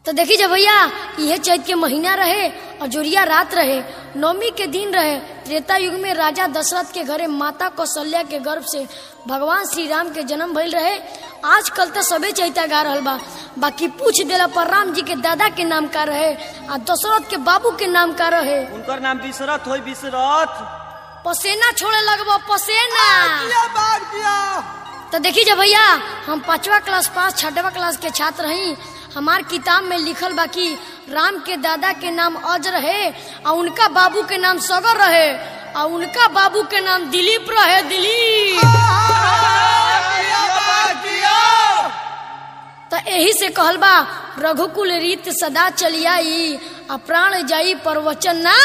तो देखी जब भैया यह चैत के महीना रहे और जोरिया रात रहे नवमी के दिन रहे त्रेता युग में राजा दशरथ के घरे माता कौशल्या के गर्भ से भगवान श्री राम के जन्म भइल रहे आजकल तो सबे चैता गा रहल बा बाकी पूछ देला पर राम जी के दादा के नाम का रहे आ दशरथ के बाबू के नाम का रहे उनकर नाम विशरथ होई विशरथ पसेना छोड़े लगबो पसेना दिया बाग दिया तो देखी जब भैया हम पांचवा क्लास पास छठवा क्लास के छात्र हई हमार किताब में लिखल बा कि राम के दादा के नाम अज रहे और उनका बाबू के नाम सगर रहे और उनका बाबू के नाम दिलीप रहे दिलीप दिया बाग दिया तो यही से कहल बा रघुकुल रीत सदा चलियाई आ प्राण जाई पर वचन ना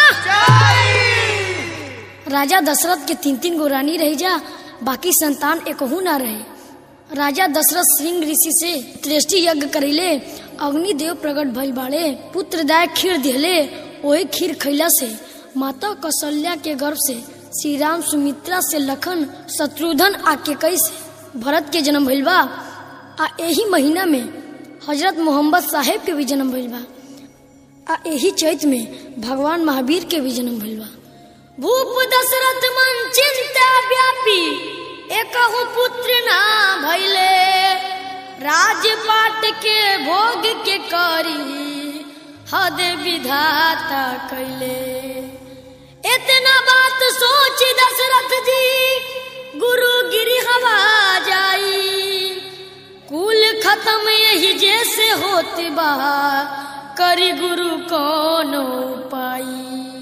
राजा दशरथ के तीन तीन गो रानी रही जा बाकी संतान एकहू ना रहे राजा दशरथ सिंह ऋषि से त्रेष्टि यज्ञ करिले अग्नि देव प्रकट भइल बाड़े पुत्रदाय खीर दिहले वही खीर खैला से माता कौशल्या के गर्भ से श्री राम सुमित्रा से लखन शत्रुघ्न आ केकई से भरत के जन्म भइल बा आ यही महीना में हजरत मोहम्मद साहेब के भी जन्म भइल बा आ यही चैत में भगवान महावीर के भी जन्म भइल बा भूप दशरथ मन चिंता व्यापी एकहु पुत्र ना भइले राजपाट के भोग के करी हद विधाता कैले इतना बात सोच दशरथ जी गुरु गिरी हवा जाई कुल खत्म यही जैसे होत बा करी गुरु कौन पाई